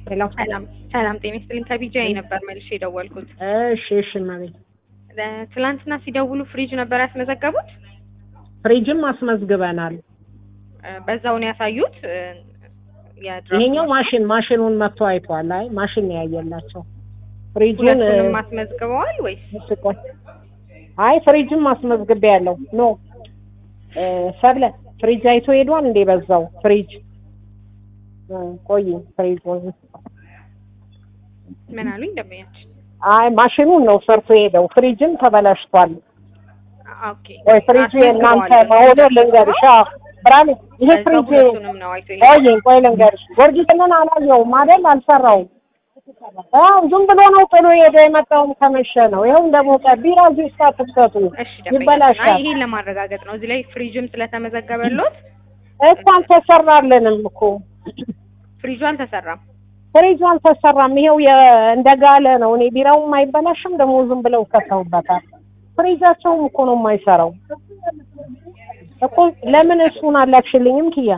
ሄሎ ሰላም ሰላም፣ ጤና ይስጥልኝ። ከቢጃይ ነበር መልሼ የደወልኩት። እሺ እሺ እማቤት እ፣ ትላንትና ሲደውሉ ፍሪጅ ነበር ያስመዘገቡት። ፍሪጅም አስመዝግበናል። እ፣ በዛው ነው ያሳዩት። እ፣ የድራፍት ይሄኛው ማሽን ማሽን ማሽኑን መጥቶ አይቷል። አይ ማሽን ነው ያየላቸው። ፍሪጁን ሁለቱንም አስመዝግበዋል ወይስ? እሺ ቆይ አይ ፍሪጅም አስመዝግቤ ያለው ኖ እ፣ ሰብለ ፍሪጅ አይቶ ሄዷል እንዴ? በዛው ፍሪጅ እ፣ ቆይ ፍሪጅ ምን አሉኝ ደንበኛችን? አይ ማሽኑን ነው ሰርቶ ሄደው ፍሪጅም ተበላሽቷል። ኦኬ ወይ ፍሪጁ የእናንተ መሆኑ ልንገርሽ። አዎ ብርሃኔ ይሄ በዛው ፍሪጅ ሁለቱንም ነው አይቶ ቆይ ቆይ ልንገርሽ፣ ጊዮርጊስን አላየውም አይደል? አልሰራውም። አዎ ዝም ብሎ ነው ጥሎ ሄደ። የመጣውም ከመሸ ነው። ይኸው እንደሞቀ ቢራ እዚህ ውስጥ አትክተቱ፣ እሺ ደንበኛችን፣ አይ ይበላሻል። ይሄን ለማረጋገጥ ነው እዚህ ላይ ፍሪጅም ስለተመዘገበሎት እኮ አልተሰራልንም እኮ ፍሪጁ አልተሰራም። ፍሪጁ አልተሰራም። ይኸው የ- እንደጋለ ነው። እኔ ቢራውም አይበላሽም፣ ደግሞ ዝም ብለው ከተውበታል። ፍሪጃቸውም እኮ ነው የማይሰራው እኮ። ለምን እሱን አላክሽልኝም ኪያ?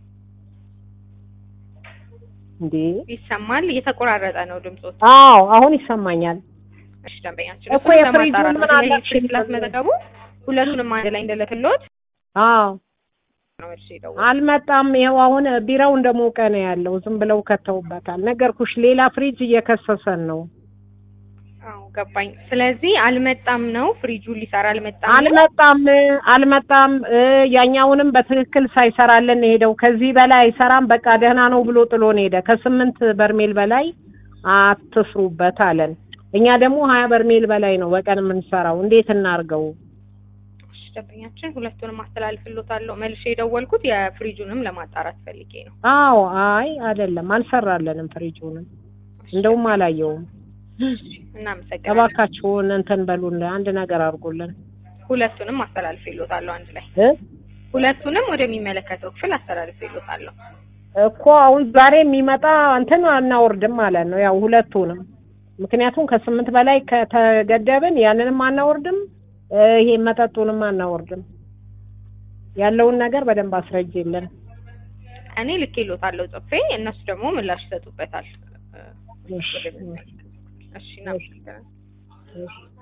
እንዴ ይሰማል፣ እየተቆራረጠ ነው ድምጾት። አዎ አሁን ይሰማኛል። እሺ ደንበኛችን፣ እኮ እሱን የፍሪጁን ለማጣራት ነው ምን እዚህ ላይ አላክሽኝ? ፍሪጅ ስላስመዘገቡ ሁለቱንም አንድ ላይ እንደለክሎት አዎ ነው መልሼ የደወልኩት። አልመጣም። ይኸው አሁን ቢራው እንደሞቀ ነው ያለው። ዝም ብለው ከተውበታል። ነገርኩሽ፣ ሌላ ፍሪጅ እየከሰሰን ነው። አዎ ገባኝ። ስለዚህ አልመጣም ነው ፍሪጁ ሊሰራ አልመጣም ነው? አልመጣም አልመጣም። እ ያኛውንም በትክክል ሳይሰራልን ሄደው ከዚህ በላይ አይሰራም፣ በቃ ደህና ነው ብሎ ጥሎን ሄደ። ከስምንት በርሜል በላይ አትስሩበት አለን። እኛ ደግሞ ሀያ በርሜል በላይ ነው በቀን የምንሰራው። እንዴት እናርገው? እሺ ደንበኛችን፣ ሁለቱንም አስተላልፍሎታለሁ። መልሼ የደወልኩት የፍሪጁንም ለማጣራት ፈልጌ ነው። አዎ አይ አይደለም፣ አልሰራለንም ፍሪጁንም እንደውም አላየውም። እናመሰግናለን። እባካችሁን እንትን በሉን፣ አንድ ነገር አድርጉልን ሁለቱንም አስተላልፍሎታለሁ አንድ ላይ እ ሁለቱንም ወደሚመለከተው ክፍል አስተላልፍሎታለሁ። እኮ አሁን ዛሬ የሚመጣ እንትን አናወርድም ማለት ነው። ያው ሁለቱንም ምክንያቱም ከስምንት በላይ ከተገደብን ያንንም አናወርድም፣ እ ይሄ መጠጡንም አናወርድም። ያለውን ነገር በደንብ አስረጅልን። እኔ ልኬሎታለሁ ጽፌ፣ እነሱ ደግሞ ምላሽ ይሰጡበታል። እሺ፣ እሺ እናመሰግናለን። እሺ።